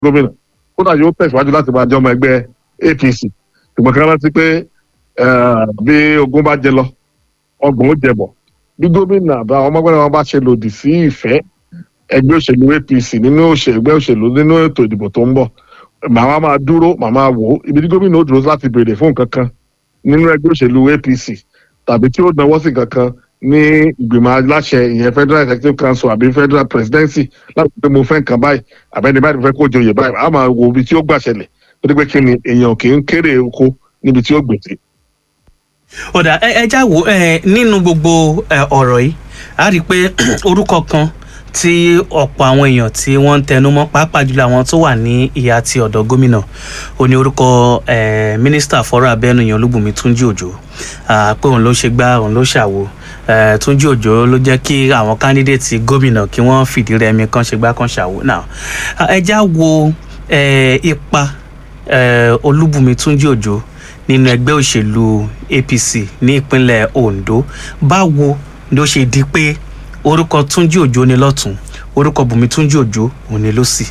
gómìnà kódà yóò tẹ̀síwájú láti máa jẹ́ ọmọ ẹgbẹ́ apc ṣùgbọ́n kí wọ́n rántí pé eh, bí ogun bá jẹ lọ ọgbọ̀n ó jẹ bọ̀ bí gómìnà àbá àwọn ọmọgbẹ́ni wọn bá ṣe lòdì sí ìfẹ́ ẹgbẹ́ òṣèlú apc nínú òṣè- ẹgbẹ́ òṣèlú nínú ètò ìdìbò tó ń bọ̀ màá máa dúró màá máa wò ó ibi tí gómìnà ó dúró láti béèrè fún nǹkan kan nínú ẹgbẹ́ òṣèlú apc tàbí tí ó náwó sí nǹkan kan ní ìgbìmọ̀ aláṣẹ ìyẹn federal executive council àbí federal presidency láti pé mo fẹ́ nǹkan báyìí àbẹ́ni báyìí mo fẹ́ kó joyè báyìí a máa wo ibi tí ó gbà ṣẹlẹ̀ torí pé kí ni èèyàn kì í kéré oko níbi tí ó gbèsè. ọ̀dà ẹ ẹ já wo ẹ nínú gbogbo ẹ, ọ̀rọ̀ yìí a rí i pé orúkọ kan tí ọ̀pọ̀ àwọn èèyàn tí wọ́n ń tẹnu mọ́ pàápàá jùlọ àwọn tó wà ní ìhà ti ọ̀dọ̀ gómìnà ó ní orúkọ ẹ, mínísítà fọ́rọ̀ abẹ́nu yan olúbùnmi túnjí òjò à, pé òun ló ṣe gbá òun ló ṣàwo ẹ, túnjí òjò ló jẹ́ kí àwọn kándídéètì gómìnà kí wọ́n fìdí rẹmi kan ṣe gbá kan ṣàwo náà ẹ já wo ẹ, ipa ẹ, olúbùnmi túnjí òjò nínú ẹgbẹ́ òṣèlú apc ní ìpínlẹ̀ ondo báwo ló ṣe di pé orúkọ túnjí òjò ni lọ́tún orúkọ bùnmi túnjí òjò òun ni lọ́sì.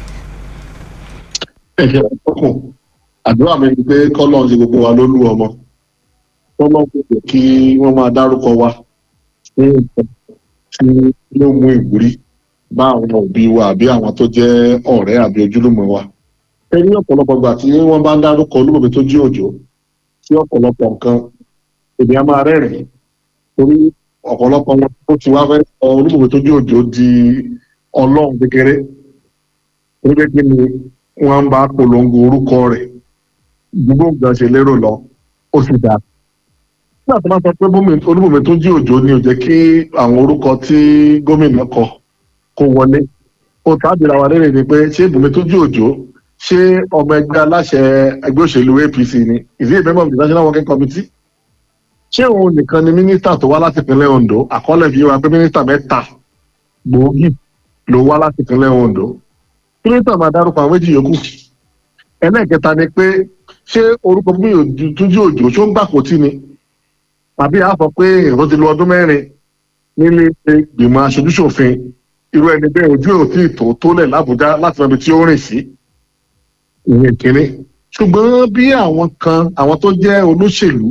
ẹ̀jẹ̀ ọkùn àdúrà mi ni pé kọ́lọ́n ṣe gbogbo wa lólú ọmọ kọ́lọ́n kò jẹ́ kí wọ́n máa dárúkọ wa fún nǹkan tí yóò mú ìwúrí bá àwọn òbí wa àbí àwọn tó jẹ́ ọ̀rẹ́ àbí ojúlùmọ̀ wa. ẹ ní ọ̀pọ̀lọpọ̀ gbà tí wọ́n bá ń dárúkọ olúmọ̀bí tó jí òjò sí ọ̀pọ̀lọpọ̀ nǹkan èdè á máa rẹ́rìn-ín torí ọ̀pọ̀lọpọ̀ wọn ó ti wá fẹ́ sọ olúmọ̀bí tó jí òjò di ọlọ́run kékeré torí pé kí ni wọ́n bá polongo orúkọ rẹ̀ gbogbo nǹkan ṣe lérò lọ ó sì dáa. nígbà tó máa sọ pé bómi- olúbùnmi tó jí òjò ni ò jẹ́ kí àwọn orúkọ tí gómìnà kọ kó wọlé. ó tábìlà wa lérè ni pé ṣé ìbùnmi tó jí òjò ṣé ọmọ ẹgbẹ́ aláṣẹ ẹgbẹ́ òṣèlú apc ni is he a member of the national working committee? ṣé òun nìkan ni mínísítà tó wá láti ìpínlẹ̀ ondo àkọọ́lẹ̀ fi wá pé mínísítà mẹ́ta gbòógì ló wá láti ìpínlẹ̀ ondo mínísítà máa dárúkọ àwọn méjì yòókù ẹlẹ́ẹ̀kẹta ni pé ṣé orúkọ bí túnjú òjò ṣó ń gbàkótì ni tàbí a sọ pé ìrọ̀ ti lo ọdún mẹ́rin nílé ìgbìmọ̀ aṣojúṣòfin irú ẹni bẹ́ẹ̀ ojú ò tí ì tó tólẹ̀ lábújá láti mọ ibi tí ó rìn sí ìyẹn kínní ṣùgbọ́n bí àwọn kan àwọn tó jẹ́ olóṣèlú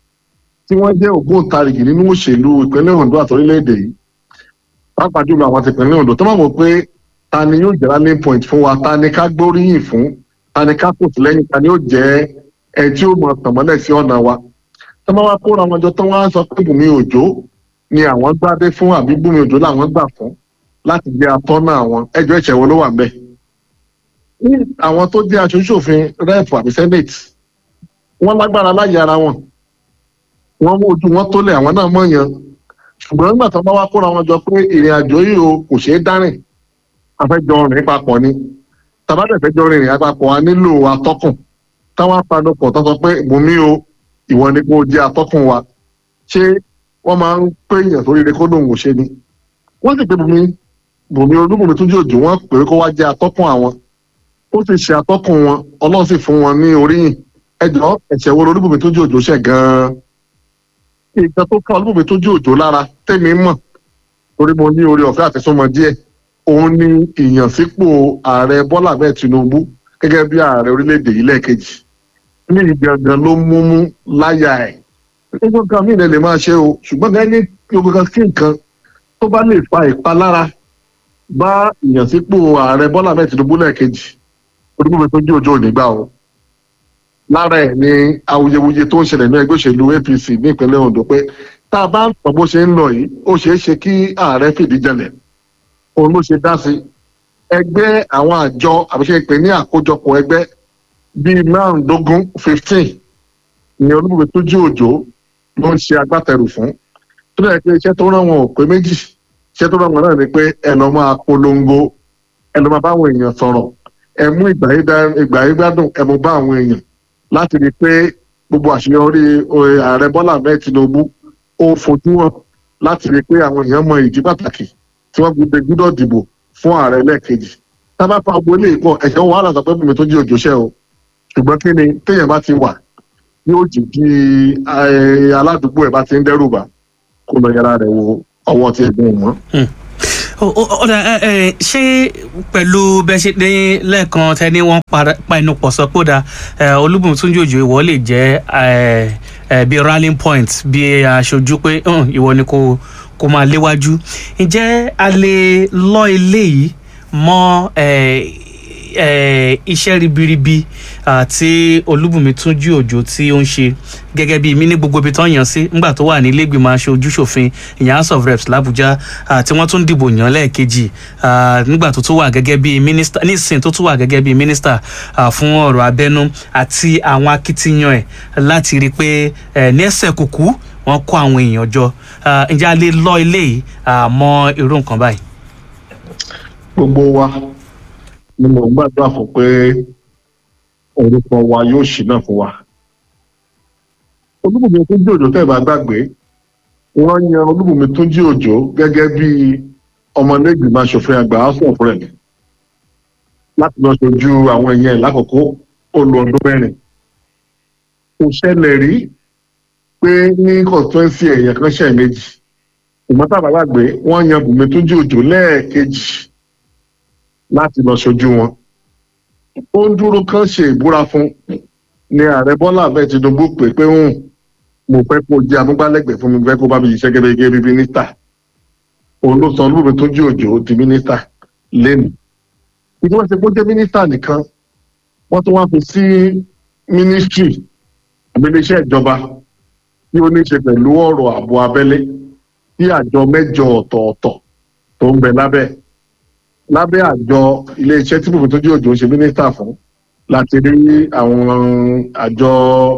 tí wọ́n jẹ́ ògbóǹtarìgì nínú òṣèlú ìpínlẹ̀ ondo àti orílẹ̀-èdè yìí pàápàá jùlọ àwọn ti ìpínlẹ̀ ondo tó máa mọ̀ pé ta ni yóò jẹ́ rallying point fún wa ta ni ká gbóríyìn fún ta ni ká kò sí lẹ́yìn ta ni yóò jẹ́ ẹ tí ó mọ tànmọ́lẹ̀ sí ọ̀nà wa tó máa wá kóra wọn jọ tó wọ́n á sọ pé bùnmi òjò ni àwọn gbádé fún àbí bùnmi òjò làwọn gbà fún láti jẹ́ atọ́nà àwọn ẹjọ́ ìṣẹ̀wọ́ ló wà ń bẹ̀. ní àwọn tó jẹ́ aṣojúṣòfin rẹ́ẹ̀pù àbí senate wọ́n lágbára láyé ara wọn wọ́n mú ojú wọn tólẹ̀ àwọn náà mọ̀yàn ṣùgbọ́n nígbà tó bá wá kóra wọn jọ pé ìrìn àjò yìí o kò ṣeé dárìn afẹ́jọ rìn papọ̀ ni tàbádẹ́fẹ́jọ rìn rìn papọ̀ a nílò atọ́kùn táwọn apanupọ̀ tó sọ pé bùnmi o ìwọ ni kò jẹ́ atọ́kùn wa ṣé wọ́n máa ń pé èèyàn tó rere kó lóun ò ṣe ni wọ́n sì pé bùnmi bùnmi olúbùnmi tó jòjò wọ́n pè é kó wá jẹ́ atọ́kùn àwọn ó sì ṣe atọ́kùn wọn ọlọ́run sì fún wọn ní oríyìn ẹjọ́ ẹ̀ṣẹ̀ wo olúbùnmi tó jòjò ṣẹ̀ gan-an nǹkan tó ká olúbùnmi tó jòjò lára tèmi mọ̀ torí mo ní orí ọ̀fẹ́ àfẹ́sọ́mọ díẹ̀ òun ni ìyànsípò ààrẹ bọ́lá bẹ́ẹ̀ tinubu gẹ́gẹ́ bí ààrẹ orílẹ̀-èdè yìí lẹ́ẹ̀kejì ní ìgangan ló múmú láyà ẹ̀ gbogbo nǹkan mí lè máa ṣe o ṣùgbọ́n gẹ́gẹ́ gbogbo kan kí nǹkan tó bá lè fa ìpalára bá ìyànsípò ààrẹ bọ́lá bẹ́ẹ̀ tinubu lẹ́ẹ̀kejì olúbùnmi tó jí òjò nígbà o lára ẹ̀ ni awuyewuye tó ń ṣẹlẹ̀ ní ẹgbẹ́ òṣèlú apc ní ìpínlẹ̀ ondo pé tá a bá ń pọ̀ bó ṣe ń lọ yìí ó ṣeé ṣe kí ààrẹ fìdí jẹlẹ̀ òun ló ṣe dá sí ẹgbẹ́ àwọn àjọ àbíṣe pé ní àkójọpọ̀ ẹgbẹ́ bíi márùndógún fifteen ni olúbùbí tó jí òjò ló ń ṣe agbátẹrù fún tó dẹ̀ pé iṣẹ́ tó rán wọn ò pé méjì iṣẹ́ tó rán wọn náà ni pé ẹ lọ́ máa polongo ẹ lọ́ máa bá àwọn èèyàn sọ̀rọ̀ ẹ mú ìgbà yí gbádùn ẹ mú bá àwọn èèyàn láti rí i pé gbogbo àṣeyọrí ààrẹ bọ́lá ahmed tinubu ó fojú hàn láti rí i pé àwọn èèyàn mọ ìdí pàtàkì tí wọ́n gbọdọ̀ gbọdọ̀ dìbò fún ààrẹ lẹ́ẹ̀kejì tábà fa agbo ilé ìpọ̀ ẹ̀ṣẹ̀ wàhálà sọ pé bùnmi tó jí òjòṣẹ́ o ṣùgbọ́n kí ni téèyàn bá ti wà yóò jì kí aládùúgbò ẹ̀ bá ti ń dẹ́rù bà kó lọ yẹra rẹ̀ wo ọwọ́ tí ẹ̀gbọ́n mọ́. Ó- ó- ọ̀dà ẹ, ẹ, ṣé pẹ̀lú bẹ́ẹ̀ ṣe dé lẹ́ẹ̀kan tẹ́ni wọ́n para- pa inú pọ̀ sọ pé ó da Olúbùnmi Túnjí Òjó ìwọ lè jẹ́ ẹ, ẹ, bí rallying point bí aṣojú pé "Hùn, ìwọ ni kò kò máa léwájú ǹjẹ́ a lè lọ eléyìí mọ́ ẹ, ẹ, iṣẹ́ ribiribi ah, tí Olúbùnmi Túnjí Òjó tí ó ń ṣe gẹ́gẹ́ bí mi ní gbogbo ibi tó ń yàn sí nígbà tó wà ní ilé ìgbìmọ̀ aṣojú ṣòfin ìyẹn house of reps làbújá ah, tí wọ́n tún dìbò yàn lẹ́ẹ̀kejì ah, nígbà tó tún wà gẹ́gẹ́ bí mínísítà nísìn tó tún wà gẹ́gẹ́ bí mínísítà ah, fún ọ̀rọ̀ abẹ́nú àti àwọn akitiyan ẹ̀ láti rí i pé eh, ní ẹsẹ̀ kùkú wọ́n kó àwọn èèyàn jọ Ah, ǹjẹ́ a lè lọ eléyìí ah, mọ́ irú nǹkan báyìí. gbogbo wa ni mo gbàdúrà fún pé orúkọ wa yóò ṣínà fún wa. Olúbùnmi Túnjí Òjó tẹ́ ẹ bá gbàgbé wọ́n yan Olúbùnmi Túnjí Òjó gẹ́gẹ́ bí ọmọlẹ́gbìmọ̀ aṣòfin àgbà house of rep láti lọ ṣojú àwọn èèyàn ẹ̀ lákòókò ó lo ọdún mẹ́rin. kò ṣẹlẹ̀ rí pé ní constituency èèyàn kan ṣẹ̀ méjì ìmọ̀ tá a bá gbàgbé wọ́n yan Bùnmi Túnjí Òjó lẹ́ẹ̀kejì láti lọ ṣojú wọn. ó ń dúró kán ṣe ìbúra fún ni ààrẹ Bọ́lá Ahmed Tinubu pè pé ń mo fẹ́ kó jẹ́ amúgbálẹ́gbẹ̀ẹ́ fún mi mo fẹ́ kó bá mi ṣiṣẹ́ gẹ́gẹ́ bí mínísítà. òun ló sọ Olúbùnmi Túnjí Òjó di mínísítà lẹ́nu. ìdí wọ́n ṣe kó jẹ́ mínísítà nìkan wọ́n tún wá fi sí mínísítírì àgbẹ̀lẹ́ṣẹ́ ìjọba tí ó ní í ṣe pẹ̀lú ọ̀rọ̀ ààbò abẹ́lé tí àjọ mẹ́jọ ọ̀tọ̀ọ̀tọ̀ tó ń bẹ lábẹ́ lábẹ́ àjọ iléeṣẹ́ tí Bùnmi Túnjí Òjó ń ṣe mínísítà fún láti rí àwọn àjọ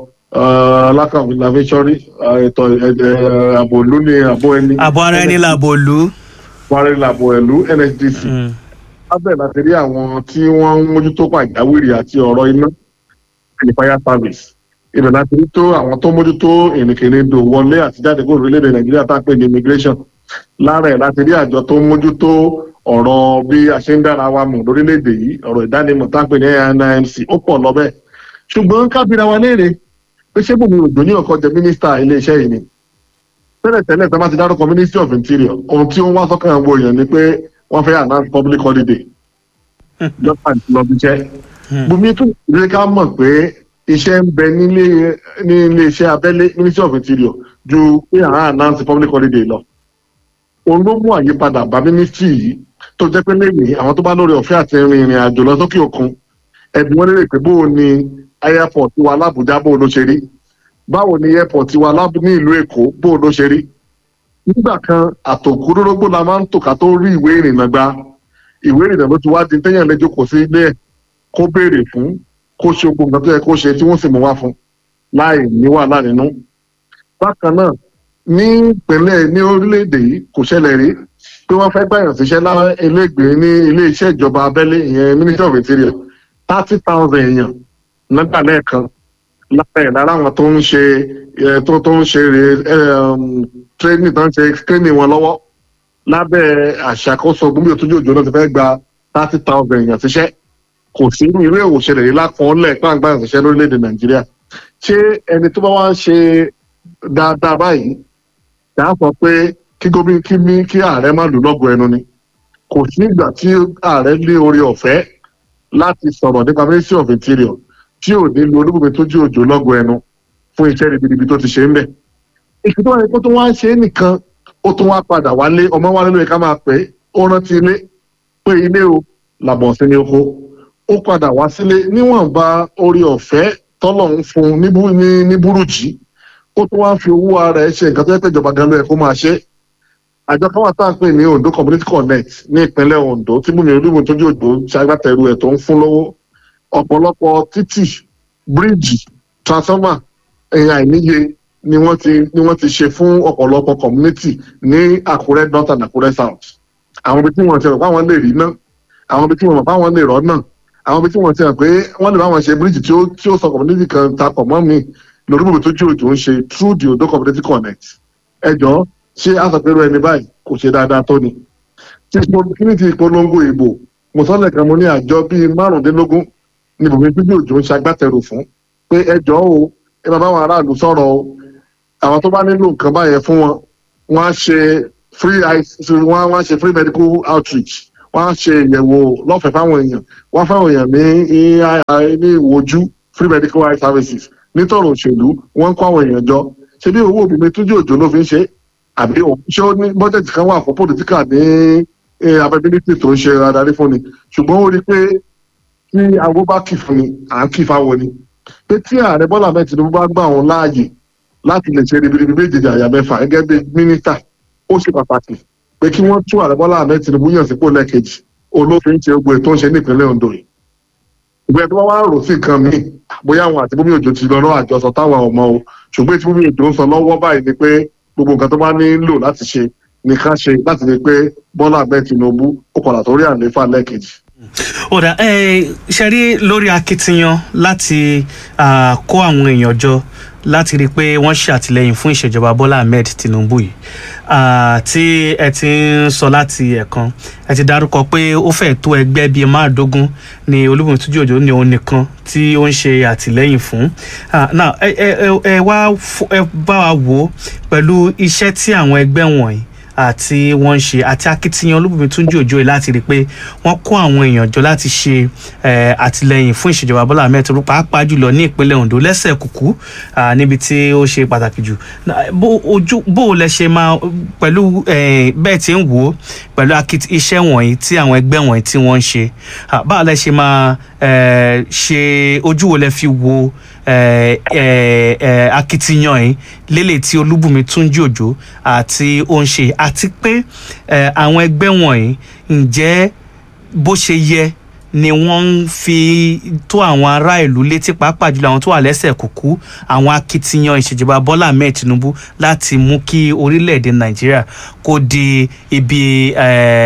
alákàwé lavẹ́sọ́rí ètò ààbò ìlú ní ààbò ẹni. àbọ̀ ara ẹni làbò lù. buhari làbò ìlú NSDC lábẹ́ láti rí àwọn tí wọ́n ń mójútó pàjáwìrì àti ọ̀rọ̀ iná àti fire service ibẹ̀ láti rí tó àwọn tó mójútó ìrìnkèrindò wọlé àti jáde kúrò orílẹ̀-èdè nàìjíríà tá a pè ní immigration lára ẹ̀ láti rí àjọ tó mójútó ọ̀rọ̀ bí a ṣe ń dára wa mọ̀ lórílẹ̀-èdè yìí ọ̀rọ̀ ìdánimọ̀ tá a pè ní NIMC ó pọ̀ lọ́bẹ̀ ṣùgbọ́n kábíra wa léèrè pé ṣé Bùnmi Òjó ní ọkọ̀ jẹ mínísítà iléeṣẹ́ yìí ni tẹ́lẹ̀tẹ́lẹ̀ tó bá ti dárúkọ ministry of interior ohun tí ó ń wá sọ́kàn àwọn èèyàn ni pé wọ́n fẹ́ announce public holiday lọ́pàá ìlọ́bíṣẹ́ Bùnmi tún ìdílé ká mọ̀ pé iṣẹ́ ń bẹ nílé ní iléeṣẹ́ abẹ́lé ministry of interior ju pé àwọn announce public holiday lọ. òun ló mú àyípadà bá ministry yìí tó jẹ́ pé lẹ́yìn àwọn tó bá lórí ọ̀fẹ́ àti rin ìrìn àjò lọ sókè òkun ẹ̀dùn wọn lérè pé bóò ni airport wa lábújá bóò ló ṣe rí báwo ni airport wa ní ìlú èkó bóò ló ṣe rí. nígbà kan àtòkúrórógbó la máa ń tò ká tó rí ìwé ìrìnnà gba ìwé ìrìnnà ló ti wá di téèyàn lẹ́jọ́ kò sí ilé ẹ̀ kó béèrè fún kó ṣe ogun nǹkan tó yẹ kó ṣe tí wọ́n sì mú wá fún láì ní wàhálà nínú. bákan náà ní ìpínlẹ̀ ní orílẹ̀-èdè yìí kò ṣẹlẹ̀ rí pé wọ́n fẹ́ gbàyàn síṣẹ́ láwọn elégbèé ní ilé iṣẹ́ ìjọba abẹ́lé ìyẹn ministry of interior thirty thousand èèyàn nígbà lẹ́ẹ̀kan lára ẹ̀ lára àwọn tó ń ṣe tó tó ń ṣe training tó ń ṣe training wọn lọ́wọ́ lábẹ́ àṣàkóso Bùnmi Túnjí Òjó náà ti fẹ́ gba thirty thousand èèyàn síṣẹ́ kò sí irú èwò ṣẹlẹ̀ yìí lákọọ́lẹ̀ pàǹgbà ìṣiṣẹ́ lórílẹ̀‐èdè nàìjíríà ṣé ẹni tó bá wá ń ṣe dáadáa báyìí kà á sọ pé kí gómìnà kí ní kí ààrẹ má lù lọ́gọ̀ ẹnu ni kò sí ìgbà tí ààrẹ ní orí ọ̀fẹ́ láti sọ̀rọ̀ nípa ministry of interior tí ò ní lu Olúbùnmi Túnjí Òjó lọ́gọ̀ ẹnu fún iṣẹ́ ribiribi tó ti ṣe ń bẹ̀. ìṣètò wọn ni kó tó wá ń ṣe é nìkan ó tún wá padà wálé ọmọ wálé lóye ká máa pè é ó rántí ilé pé ilé o làbọ̀ sí ní oko ó padà wá sílé níwọ̀nba orí ọ̀fẹ́ tọ́lọ̀ ń fún ní burújí ó tún wá ń fi owó ara ẹ̀ ṣe nǹkan tó yẹ pé ìjọba gan ló yẹ kó máa ṣe. àjọ kan wà tá à ń pè ní Ondo Community Connect ní ìpínlẹ̀ Ondo tí Bùnmi Olúbùnmi Túnjí Òjó ṣagbátẹrù ẹ̀ tó ń fún lówó ọ̀pọ̀lọpọ̀ títì bíríìjì transformer ẹ̀yà àìníye ni wọ́n ti ni wọ́n ti ṣe fún ọ̀pọ̀lọpọ̀ community ní Àkúrẹ́ North and Àkúrẹ́ South àwọn ibi tí wọ́n ti rò pé àwọn lè rí náà àwọn ibi tí wọ́n mọ̀ pé àwọn lè rọ́ náà àwọn ibi tí wọ́n ti hàn pé wọ́n lè bá wọn ṣe bíríìjì tí ó tí ó sọ community kan ta pọ̀ mọ́ mi lórí Bùnmi Túnjí Òjó ń ṣe through the Ondo Community Connect ẹ jọ ṣé àsọpẹ́rọ ẹni báyìí kò ṣe dáadáa tó ni. tí kíní ti ìpolongo ìbò mùsọ́lẹ̀ kan mo ní àjọ bíi márùndínlógún ni Bùnmi Túnjí Òjó ń ṣagbátẹrù fún pé ẹ jọ o ẹ máa bá àwọn aráàlú sọ̀rọ̀ o àwọn tó bá nílò nǹkan báyẹn fún wọn wọ́n á ṣe free eye wọ́n wọ́n ṣe free medical outreach wọ́n á ṣe ìyẹ̀wò lọ́fẹ̀ẹ́ fáwọn èèyàn wọ́n fáwọn èèyàn ní ní ìwojú free medical eye services nítorí òṣèlú wọ́n ń kó àwọn èèyàn jọ ṣe bí owó òbí mi túnjú òjò ló fi ń ṣe àbí ṣé ó ní bọ́jẹ̀tì kan wà fún pòlítíkà ní abẹ́bílítì tó ń ṣe adarí fún ni ṣùgbọ́n ó rí i pé tí agbó bá kì fún ni à ń kì fáwọn ni pé tí ààrẹ bọ́lá ahmed tinubu bá gbà wọn láàyè láti lè ṣe ribiribi méjèèjì àyà mẹ́fà gẹ́gẹ́ bí mínísítà ó ṣe pàtàkì pé kí wọ́n tú ààrẹ bọ́lá ahmed tinubu yàn sípò lẹ́ẹ̀kejì olófin ṣe gbogbo ètò ń ṣe nípínlẹ̀ ondo yìí ìgbẹ́ tó bá wá rò sí nǹkan míì bóyá àwọn àti bómi òjò ti lọ náà àjọsọ táwọn ọmọ o ṣùgbọ́n tí bómi òjò ń sọ lọ́wọ́ báyìí ni pé gbogbo nǹkan tó bá nílò láti ṣe nìkan ṣe láti rí i pé bọ́lá ahmed tinubu ó padà tó rí àlééfà lẹ́ẹ̀kejì ọ̀dà ṣe rí lórí akitiyan láti kó àwọn èèyàn jọ láti rí i pé wọ́n ṣe àtìlẹ́yìn fún ìṣèjọba bọ́lá ahmed tinubu yìí tí ẹ ti ń sọ láti ẹ̀kan ẹ ti dárúkọ pé ó fẹ́ tó ẹgbẹ́ bíi márùndógún ní olúbùnmi túnjú òjò ní òun nìkan tí ó ń ṣe àtìlẹ́yìn fún now ẹ wá ẹ bá wa wò ó pẹ̀lú iṣẹ́ tí àwọn ẹgbẹ́ wọ̀nyí àti wọ́n ń ṣe àti akitiyan olúbùnmi túnjí òjò yìí láti rí i pé wọ́n kó àwọn èèyàn jọ láti ṣe àtìlẹyìn fún ìṣèjọba bọ́lá ahmed tinubu pàápàá jùlọ ní ìpínlẹ̀ ondo lẹ́sẹ̀ kùkú níbi tí ó ṣe pàtàkì jù bó o lẹ ṣe máa pẹ̀lú bẹ́ẹ̀ tí ń wò ó pẹ̀lú iṣẹ́ wọ̀nyí tí àwọn ẹgbẹ́ wọ̀nyí tí wọ́n ń ṣe báwo lẹ ṣe máa ṣe ojú wo lẹ fi wo akitiyan yìí lélẹ̀ tí olúbùnmi túnjí òjò àti ó ń ṣe àti pé àwọn ẹgbẹ́ wọ̀nyí ǹjẹ́ bó ṣe yẹ ni wọ́n ń fi tó àwọn ará ìlú létí pàápàá jùlọ àwọn tó wà lẹ́sẹ̀ kúkú àwọn akitiyan ìṣèjọba bọ́lá ahmed tinubu láti mú kí orílẹ̀-èdè nàìjíríà kó di ibi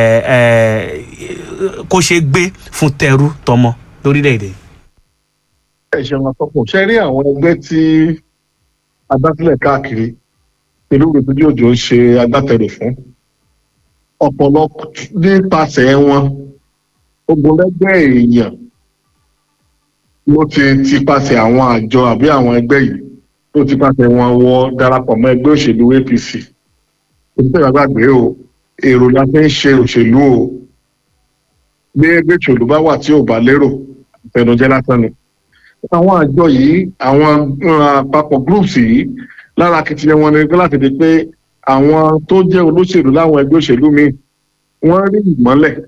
kó ṣe gbé fún tẹrú tọmọ lórílẹ̀-èdè. ẹ ṣeun àtọkùn ṣe rí àwọn ẹgbẹ́ tí adásílẹ̀ káàkiri ìlú ìrètí òjò ń ṣe agbátẹrù fún ọ̀pọ̀lọpọ̀ nípasẹ̀ wọn ogunlẹ́gbẹ́ èèyàn ló ti tipasẹ̀ àwọn àjọ àbí àwọn ẹgbẹ́ yìí ló tipasẹ̀ wọn wọ darapọ̀ mọ́ ẹgbẹ́ òṣèlú apc òṣìṣẹ́ ìgbàgbé o èrò la fi ń ṣe òṣèlú o bí ẹgbẹ́ òṣèlú bá wà tí ò bá lérò ìfẹnujẹ́ lásán ni àwọn àjọ yìí àwọn àpapọ̀ groups yìí lára akitiyan wọn ni láti di pé àwọn tó jẹ́ olóṣèlú láwọn ẹgbẹ́ òṣèlú míì wọ́n rí ìmọ́lẹ̀